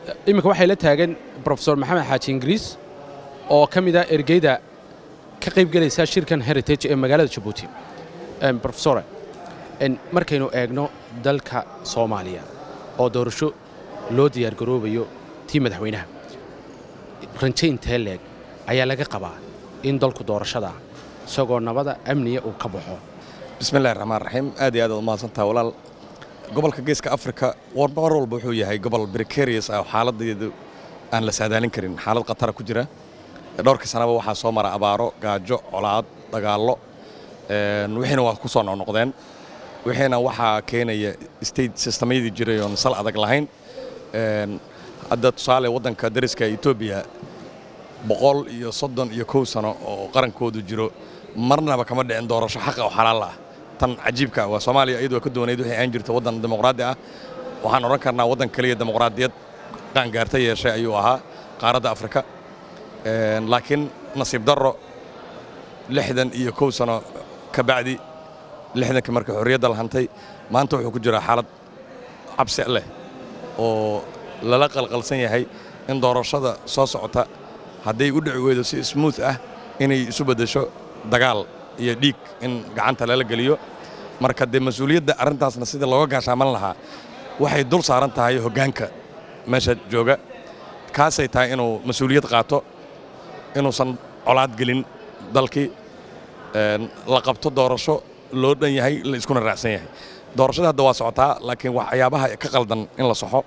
iminka waxay la taagan brofesor maxamed xaaji ingiriis oo ka mid ah ergeyda ka qaybgelaysa shirkan heritage ee magaalada jabuuti brofesore markaynu eegno dalka soomaaliya oo doorasho loo diyaargaroobayo tii madaxweynaha ranjayntee leeg ayaa laga qabaa in dalku doorashada isagoo nabada amniya uu ka baxo bismillahi raxmaan raxiim aad iyo aad aad umahadsantaha walaal gobolka geeska afrika mar walba wuxuu yahay gobol bricarius ah oo xaaladeedu aan la saadaalin karin xaalad khatara ku jira dhowrka sanaba waxaa soo mara abaaro gaajo colaad dagaallo wixiina waa ku soo noqnoqdeen wixiina waxaa keenaya state systemyadii jiray oon sal adag lahayn hadda tusaale waddanka dariska etoobiya boqol iyo soddon iyo kow sano oo qarankoodu jiro marnaba kama dhicin doorasho xaqa oo xalaal ah tan cajiibka waa soomaaliya iyadu waa ka doonayd waxay aan jirta waddan dimuqraadi ah waxaan odhan karnaa waddan keliya dimuqraadiyad qaangaarta yeeshay ayuu ahaa qaaradda afrika laakiin nasiib darro lixdan iyo kow sano ka bacdi lixdankii marka xorriyadda la hantay maanta wuxuu ku jiraa xaalad cabsi leh oo lala qalqalsan yahay in doorashada soo socota hadday u dhici weydo si smuuth ah inay isu beddesho dagaal iyo dhiig in gacanta lala geliyo marka dee mas-uuliyadda arrintaasna sidii looga gaashaaman lahaa waxay dul saaran tahay hoggaanka meesha jooga kaasay tahay inuu mas-uuliyad qaato inuusan colaad gelin dalkii la qabto doorasho loo dhan yahay la iskuna raacsan yahay doorashada hadda waa socotaa laakiin waxyaabaha ka qaldan in la soxo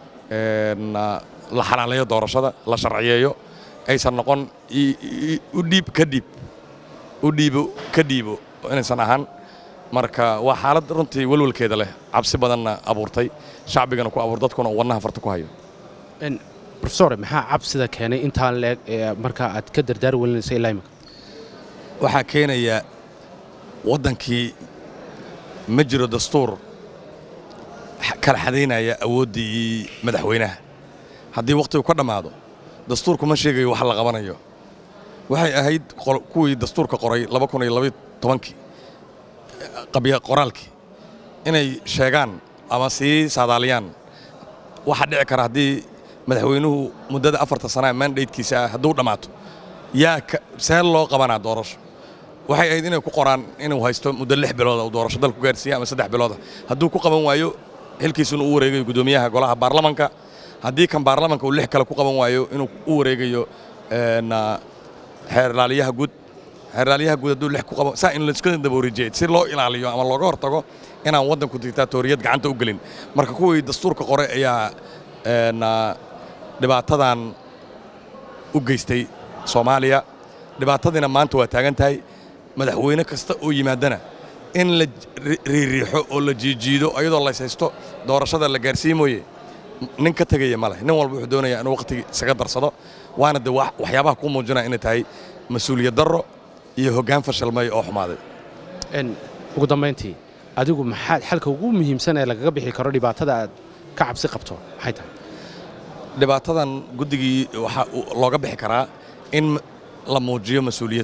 la xalaaleeyo doorashada la sharciyeeyo aysan noqon u dhiib ka dhiib u dhiibo ka dhiibo inaysan ahaan marka waa xaalad runtii welwelkeeda leh cabsi badanna abuurtay shacbigana ku abuur dadkuna uu wadnaha farta ku hayo rofesore maxaa cabsida keenay intaan leeg ee markaa aad ka dardaar welinaysa ilaa imika waxaa keenaya waddankii ma jiro dastuur kala xadaynaya awooddii madaxweynaha haddii wakhtigu ka dhammaado dastuurku ma sheegayo wax la qabanayo waxay ahayd kuwii dastuurka qoray kii qabya qoraalkii inay sheegaan ama sii saadaaliyaan waxaa dhici kara haddii madaxweynuhu muddada afarta sanaa mandatekiisa ah hadduu dhammaato yaa see loo qabanaa doorasho waxay ahayd inay ku qoraan inuu haysto muddo lix bilooda uu doorasho dalku gaarsiiya ama saddex bilooda hadduu ku qaban waayo xilkiisuna u wareegayo guddoomiyaha golaha baarlamanka haddii kan baarlamanka uu lix kale ku qaban waayo inuu u wareegayo xeerlaaliyaha guud xeerlaaliyaha guud hadduu lix ku qaban saa in laiska daboorijeed si loo ilaaliyo ama looga hortago inaan waddanku dictaatoriyad gacanta u gelin marka kuwii dastuurka qoray ayaa dhibaatadan u geystay soomaaliya dhibaatadiina maanta waa taagan tahay madaxweyne kasta oo yimaadana in la riiriixo oo la jiijiido ayadoo lays haysto doorashada la gaarsiin mooye nin ka tegaya ma leh nin walba wuxuu doonayaa inuu wakhtigii isaga darsado waana de waxyaabaha ku muujinaya inay tahay mas-uuliyad darro iyo hoggaan fashilmay oo xumaaday ugu dambayntii adigu maxaad xalka ugu muhiimsan ee lagaga bixi karo dhibaatada aad ka cabsi qabto maxay tahay dhibaatadan guddigii waxaa looga bixi karaa in la muujiyo mas-uuliyad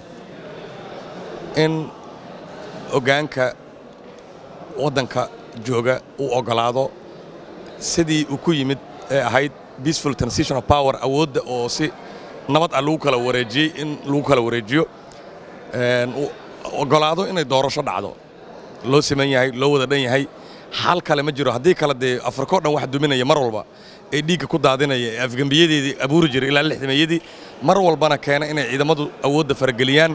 in hoggaanka waddanka jooga uu oggolaado sidii uu ku yimid ee ahayd peaceful transition of power awoodda oo si nabad ah lagu kala wareejiyey in lagu kala wareejiyo oggolaado inay doorasho dhacdo loo siman yahay loo wada dhan yahay xal kale ma jiro haddii kale dee afrikao dhan wax duminaya mar walba ee dhiigga ku daadinaya ee afgembiyadeedii abuuri jiray ilaa lixdameeyadii mar walbana keena inay ciidamadu awoodda farageliyaan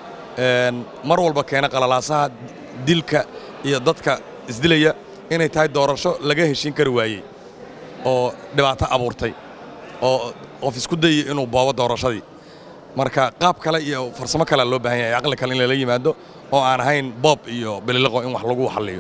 mar walba keena qalalaasaha dilka iyo dadka isdilaya inay tahay doorasho laga heshiin kari waayey oo dhibaato abuurtay oo qof isku dayay inuu boobo doorashadii marka qaab kale iyo farsamo kalea loo baahan yahay aqli kale in lala yimaado oo aan ahayn boob iyo bililiqo in wax lagu xalliyo